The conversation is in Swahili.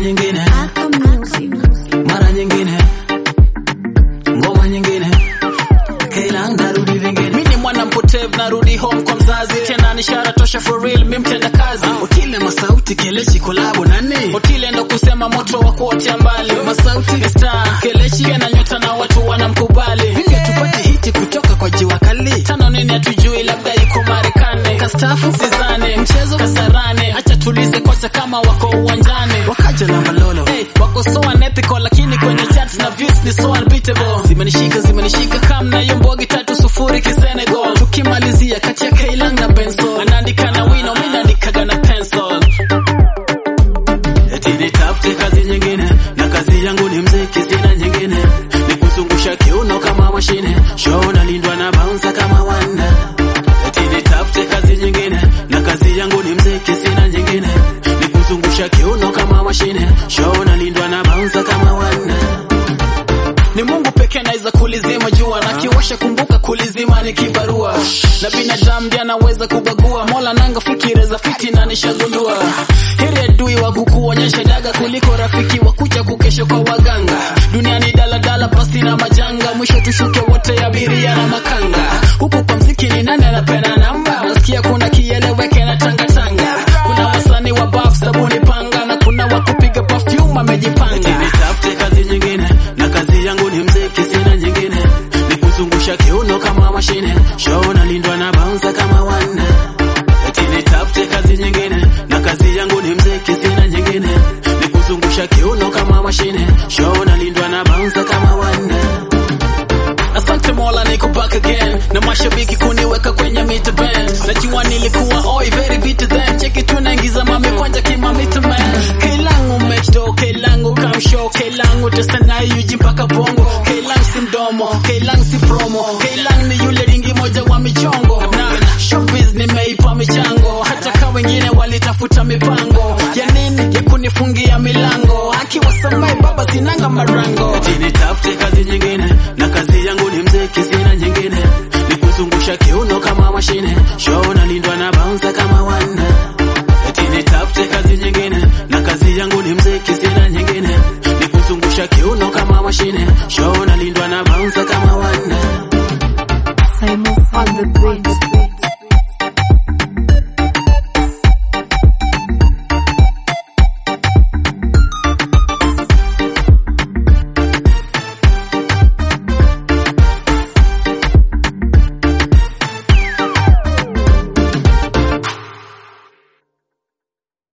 nyingine Aka Music. mara nyingine ngoma nyingine kila narudi vingine mi ni mwana mpotevu narudi home kwa mzazi tena ni ishara tosha for real mi mtenda kazi utile masauti kelechi kolabo nani otile ndo kusema moto wa kuotea mbali masauti ni star kelechi ana nyota na watu wanamkubali vinge tupate hiti kutoka kwa jiwa kali tano nini hatujui labda yuko marekani kastafu sizane mchezo kasarane acha tulize kocha kama wako uwanjani wakaja na malolo Hey, wako so unethical lakini kwenye charts na views ni so unbeatable zimenishika zimenishika kam na hiyo mbogi tatu sufuri kisenegal tukimalizia kati ya kailang na benso anaandika na wino mi naandikaga na pencil eti nitafute kazi nyingine na kazi yangu ni mziki sina nyingine ni kuzungusha kiuno kama mashine show nalindwa na bouncer kama wanda eti nitafute kazi nyingine na kazi yangu ni mziki sina nyingine ni kuzungusha kiuno kama mashine show nalindwa na bouncer kama wanda ni mungu pekee anaweza kulizima jua na kiwasha kumbuka kulizima ni kibarua na binadamu ndiye anaweza kubagua mola nanga fikira za fiti na nishagundua heri adui wa kukuonyesha daga kuliko rafiki wa kucha kukesha kwa waganga duniani daladala pasi na majanga mwisho tushuke wote abiria na makanga huku kwa mziki ni nani anapenda namba nasikia kuna kieleweke na tangatanga kuna wasanii wa baf sabuni panga na kuna wa kupiga perfume amejipanga nitafute kazi nyingine na kazi yangu ni mziki sina nyingine ni kuzungusha kiuno kama mashine show nalindwa na bouncer kama wanda eti nitafute kazi nyingine na kazi yangu ni mziki sina nyingine ni kuzungusha kiuno kama mashine show nalindwa na bouncer kama wanda Asante Mola niko back again na mashabiki kuniweka kwenye mita band. Najua nilikuwa oi very bitter then. Cheki tu naingiza mami kwanja kima mita man. Kailangu mechdo, kailangu kamshow, kailangu testa na yuji mpaka bongo. Kailangu si mdomo, kailangu si promo. Kailangu ni yule ringi moja wa michongo. Na showbiz nimeipa michango. Hata ka wengine walitafuta mipango. Ya nini ya kunifungia milango. Akiwasamai baba sinanga marango. eti nitafute kazi nyingine na kazi yangu ni mziki sina nyingine ni kuzungusha kiuno kama mashine show